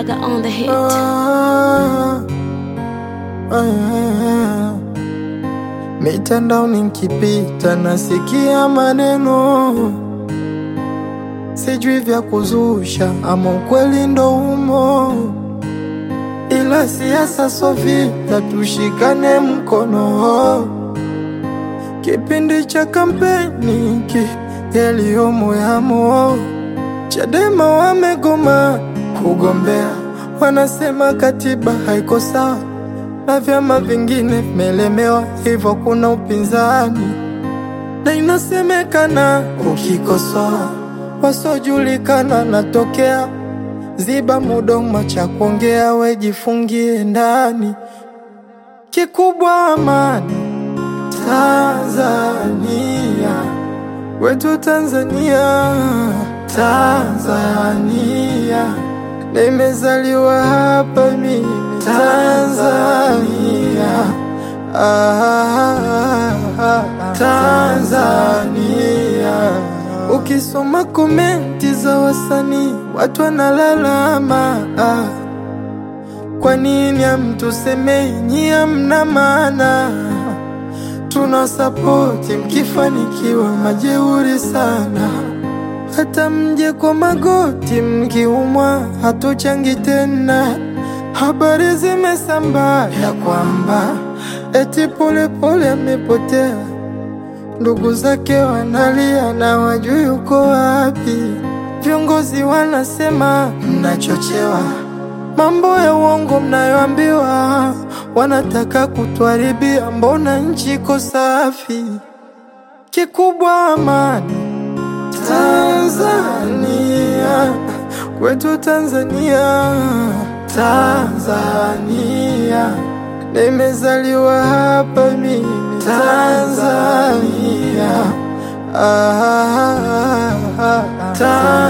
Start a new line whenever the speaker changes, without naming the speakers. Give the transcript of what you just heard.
Gaga on the hit.
Ah, ah, mitandaoni nkipita nasikia maneno sijui vya kuzusha ama ukweli ndo umo, ila siasa so vita, tushikane mkono. Kipindi cha kampeni ki yaliyomo yamo, Chadema wamegoma kugombea, wanasema katiba haiko sawa na vyama vingine vimelemewa, hivyo kuna upinzani na inasemekana ukikosoa wasiojulikana natokea. Ziba mudomo cha kuongea, wejifungie ndani. Kikubwa amani Tanzania, wetu Tanzania, Tanzania, nimezaliwa hapa mimi Tanzania, ah, Tanzania. Ukisoma komenti za wasanii watu wanalalama, ah, kwa nini hamtusemei nyie hamna maana? Tuna sapoti mkifanikiwa, majeuri sana. Hata mje kwa magoti mkiumwa, hatuchangi tena. Habari zimesambaa ya kwamba eti Polepole amepotea, ndugu zake wanalia na wajui yuko wapi. Viongozi wanasema mnachochewa, mambo ya uongo mnayoambiwa, wanataka kutuharibia. Mbona nchi iko safi? Kikubwa amani Tanzania, kwetu Tanzania, Tanzania, nimezaliwa hapa mimi Tanzania, ah, Tanzania.